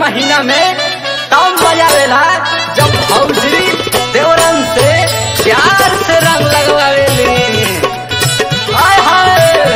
महीना में तब मजा लेला जब भौजी देवरन से प्यार से रंग लगवावेली हाय हाय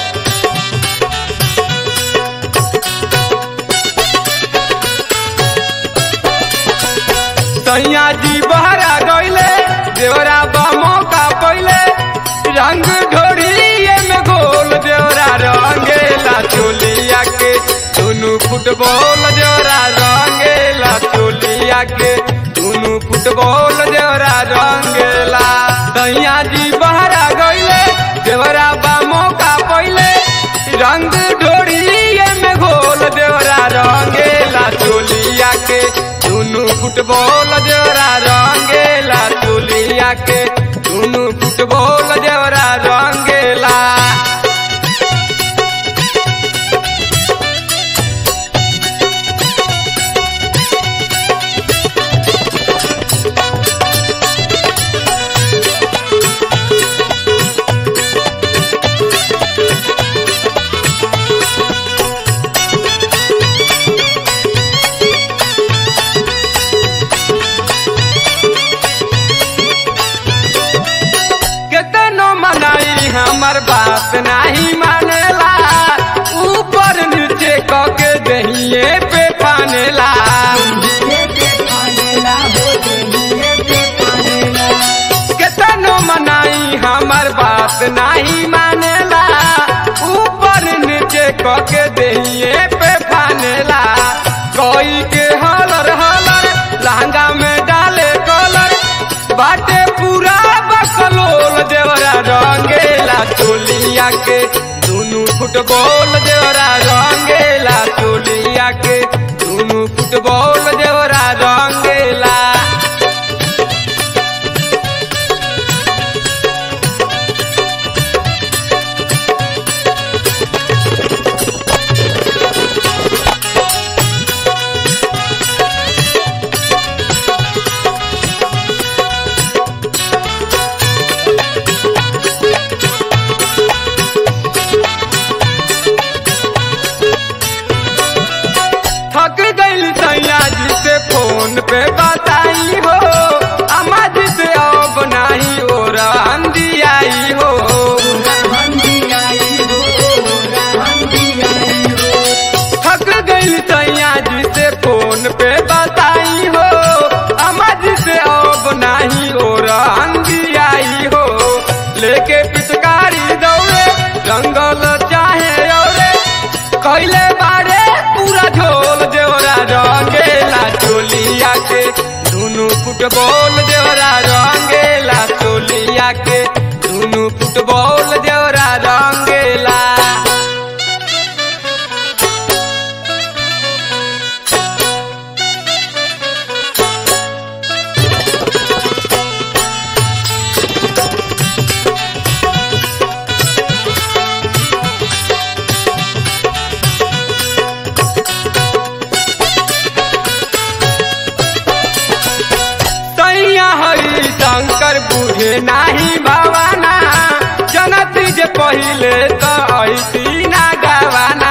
सैया जी बहरा गईले देवरा बा मौका पहिले रंग ढोड़िए में गोल देवरा रंगेला चोलिया के दुनू फुटबॉल देवरा रंगेला चोलिया के दुनू फुटबॉल देवरा रंगेला सैया जी बहरा गईले देवरा बा मौका पहिले रंग ढोड़िए में गोल देवरा रंगेला चोलिया के दुनू फुटबॉल देवरा रंगेला चोलिया के दुनू फुटबॉल देवरा रंगेला केतनो मनाई हमर बात नहीं मानेला ऊपर नीचे कके दहिए पे फानेला केतनो मनाई हमर बात नहीं मानेला ऊपर नीचे कके दहिए पे फानेला कोई के हलर हलर लहंगा में डाले कलर बाटे पूरा बकलोल देवरा रंगेला चोलिया के दुनू फुटबॉल देवरा रंगेला चोलिया के दुनू फुटबॉल देवरा रंगेला थक गइल सैया जी से फोन पे बताई हो अम्मा जी से अब नाही हो रंदी आई हो थक गइल सैया जी से फोन पे बताई हो अम्मा जी से अब नाही हो रंदी आई हो लेके पिचकारी दौड़े जंगल चाहे औरे कैले बारे पूरा झोल देवरा रंगेला चोलिया के दुनू फुटबॉल देवरा रंगेला चोलिया के दुनू फुटबॉल देवरा रंगेला सैया हरि शंकर बुझे नाही भवाना जनत जे पहिले त ऐसी ना गवाना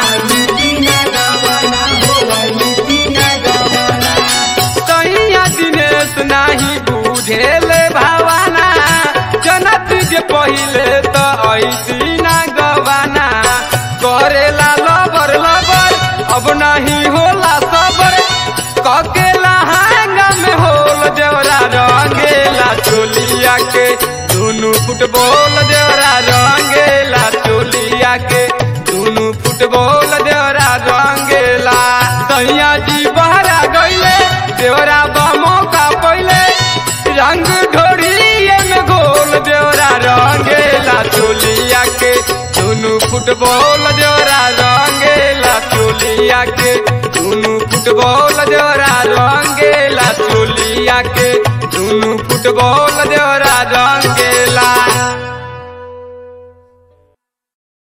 सैया दिनेश नाही बुझेले भवाना जनत जे पहिले त ऐसी ना गवाना करेला लबर लबर अब नहीं होला सबर ककेला हांगा में होल देवरा रंगेला चोलिया के दुनू फुटबॉल देवरा रंगेला चोलिया के दुनू फुटबॉल देवरा रंगेला सैया जी बहरा गईले देवरा बा मौका पहिले रंग ढोड़िए में गोल देवरा रंगेला चोलिया के दुनू फुटबॉल देवरा रंगेला चोलिया के दुनू फुटबॉल देवरा रंगेला चोलिया के दुनू फुटबॉल देवरा रंगेला